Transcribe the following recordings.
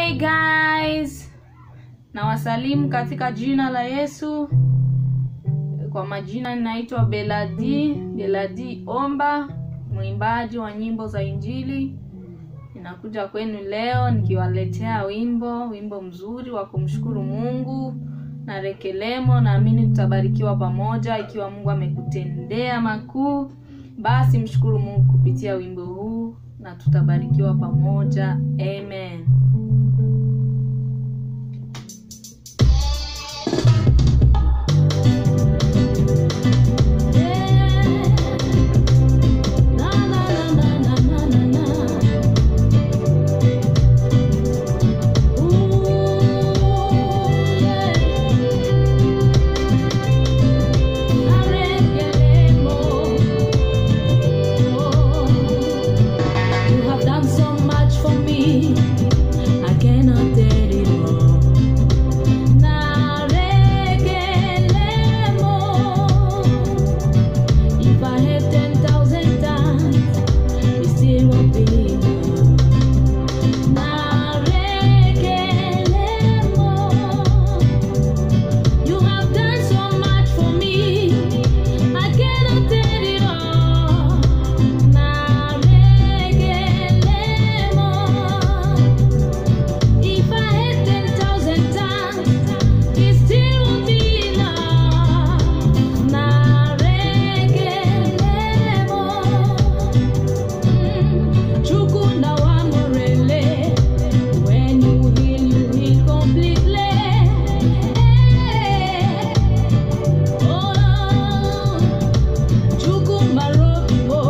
Hey guys, nawasalimu katika jina la Yesu. Kwa majina ninaitwa Beladi Beladi Omba, mwimbaji wa nyimbo za Injili. Ninakuja kwenu leo nikiwaletea wimbo wimbo mzuri wa kumshukuru Mungu na rekelemo. Naamini tutabarikiwa pamoja. Ikiwa Mungu amekutendea makuu, basi mshukuru Mungu kupitia wimbo huu na tutabarikiwa pamoja. Amen. You have done so much for me. I cannot tell it all. Narekelemo. If I had 10,000 times, it still won't be enough. Narekelemo. You have done so much for me. I cannot tell it all. Narekelemo. If I had 10,000 times, it still won't be enough. Narekelemo. Chukunda wa morele. When you heal, you heal completely. Oh, Chukumbarobo.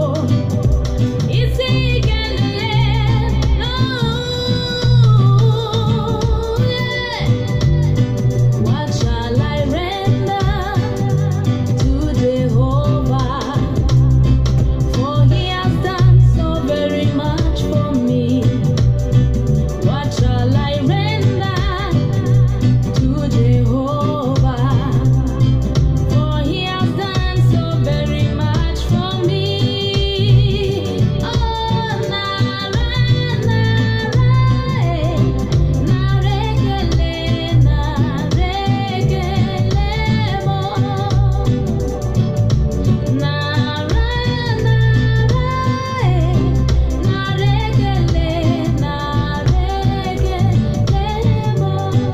What shall I render to Jehovah? For He has done so very much for me. What shall I render to Jehovah? For He has done so very much for me. Oh, nara, nara, eh, narekele, narekelemo. Nara, nara, eh, narekele, narekelemo.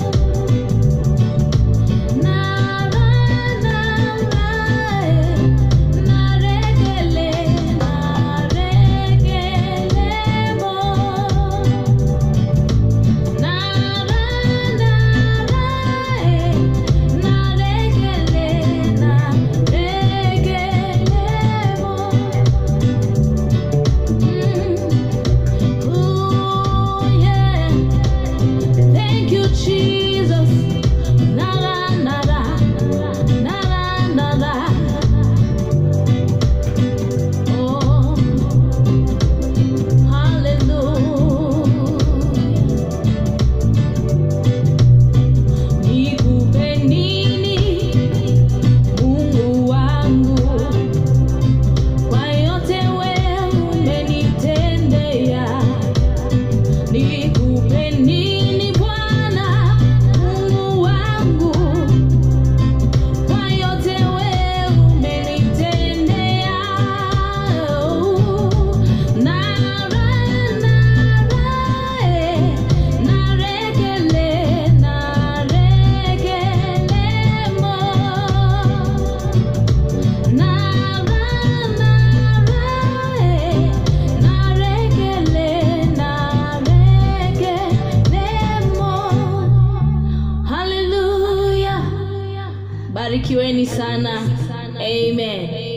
Thank you, Jesus. Nara, nara, nara, nara. Oh, hallelujah. Nikupe nini, Mungu wangu, kwa yote wewe umenitendea. Nikupe nini Bwana Mungu wangu, kwa yote wewe umenitendea. Nara, nara, eh, narekele, narekelemo. Nara, nara, eh, narekele, narekelemo. Hallelujah. Barikiweni sana. Amen.